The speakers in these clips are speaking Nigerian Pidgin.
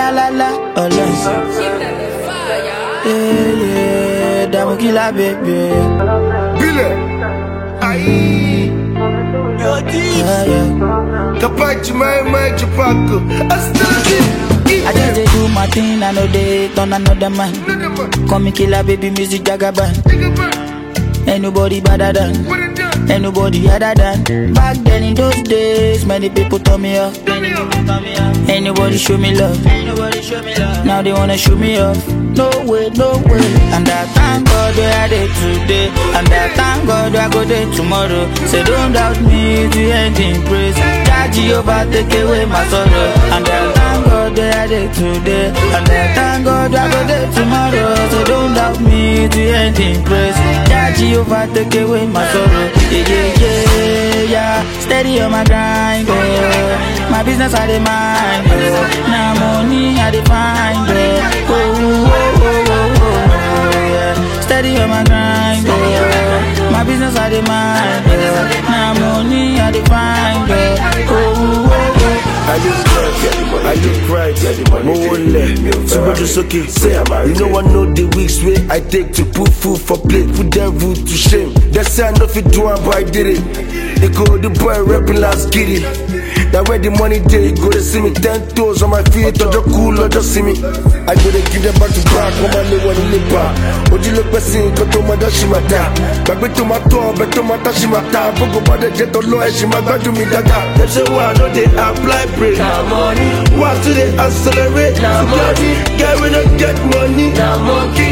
la la la, ọlọ́run. Yeah, yeah, dààmú kí la bèbè. Bile. Aïe. Yeah, yeah. Capaci mai mai cipaco. Astaghi. I just dey do my thing, I know they turn another man. Call me killer, baby, music jagaban. Ain't nobody better than, ain't nobody other than. Back then in those days, many people turn me off. Ain't nobody show me love. Now they wanna show me off. No way, no way. And I thank God where I did today. And I thank God where I go there tomorrow. Say don't doubt me to end in praise. That Jehovah take away my sorrow. And I thank God where I did today. And I thank God where I go there tomorrow. So don't doubt me to end in praise. That Jehovah take away my sorrow. Yeah, yeah, yeah, yeah. Steady on my grind, oh. My business I dey mind, oh. Now money I dey find, oh. Oh, oh, oh, oh, oh, oh, yeah. Steady on my grind, oh. My business I dey mind, oh. Now money I dey find, oh. Oh, oh, oh, oh. I look right, I look right, mo wọlé, túbọ̀jú sókè. You know I know the weeks wey I take to put food for plate, put devil to shame. They say I no fit do am but I did it. They go the boy rapping last giddy. Na where the money dey, you go dey see me ten toes on my feet, ọjọ́ kú lọ́jọ́ sí mi. I go dey give them back to back, wọ́n máa lé wọn nílé bá. Ojú ló pẹ́ sí nǹkan tó máa dá ṣì máa dá. Gbàgbé tó máa tọ́ ọbẹ̀ tó máa tá ṣì máa ta. Gbogbo bá dẹ̀ jẹ́ tọ́lọ́ ẹ̀ ṣì máa gbádùn mi dáadáa. Dem say why I no dey apply break. Na money, Why to dey accelerate? Na money. Guy wey no get money. na monkey.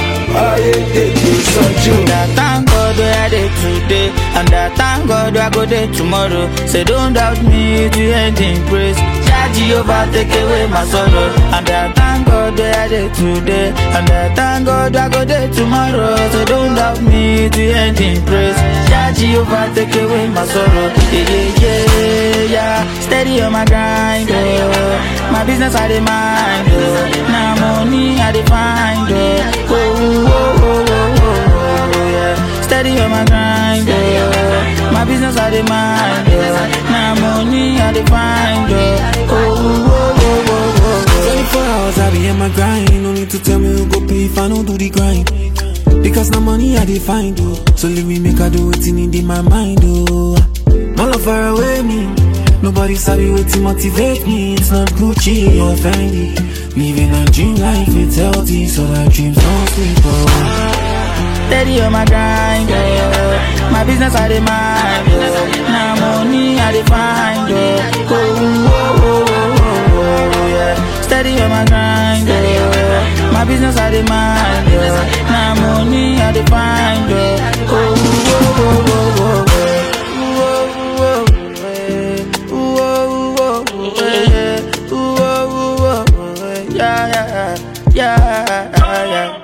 Ayé tètè sanjú. And I thank God where I dey today. And I thank God where I go there tomorrow. Say don't doubt me to end in praise. Jah Jehovah take away my sorrow. And I thank God where I dey today. And I thank God where I go there tomorrow. So don't doubt me to end in praise. Jah Jehovah take away my sorrow. Yeah, yeah, yeah, yeah. Steady on my grind, oh. My business I dey mind, oh. Now money I dey find, oh. Oh, oh, oh, oh, oh, oh, yeah. Steady on my grind, oh. My business I dey mind, oh. Now money I dey find, oh. Oh, oh, oh, oh, oh, 24 hours I be in my grind. No need to tell me who go pay if I don't do the grind. Because now money I dey find oh. So leave me make I do it in my mind oh. My love far away me. Nobody sabi what to motivate me. It's not Gucci or Fendi. Living a dream life, it's healthy, so that dreams don't sleep oh. Steady on my grind, oh. My business I dey mind, oh. Now money I dey find, oh. Oh, oh, oh, oh, oh, oh, yeah. Steady on my grind, oh. My business I dey mind, oh. Now money I dey find, oh. Oh, oh, oh, oh, oh, oh. Ooh, oh, oh, eh. Ooh, oh, oh, oh, eh. Ooh, oh, oh, oh, eh. Yeah, yeah, yeah, yeah, yeah.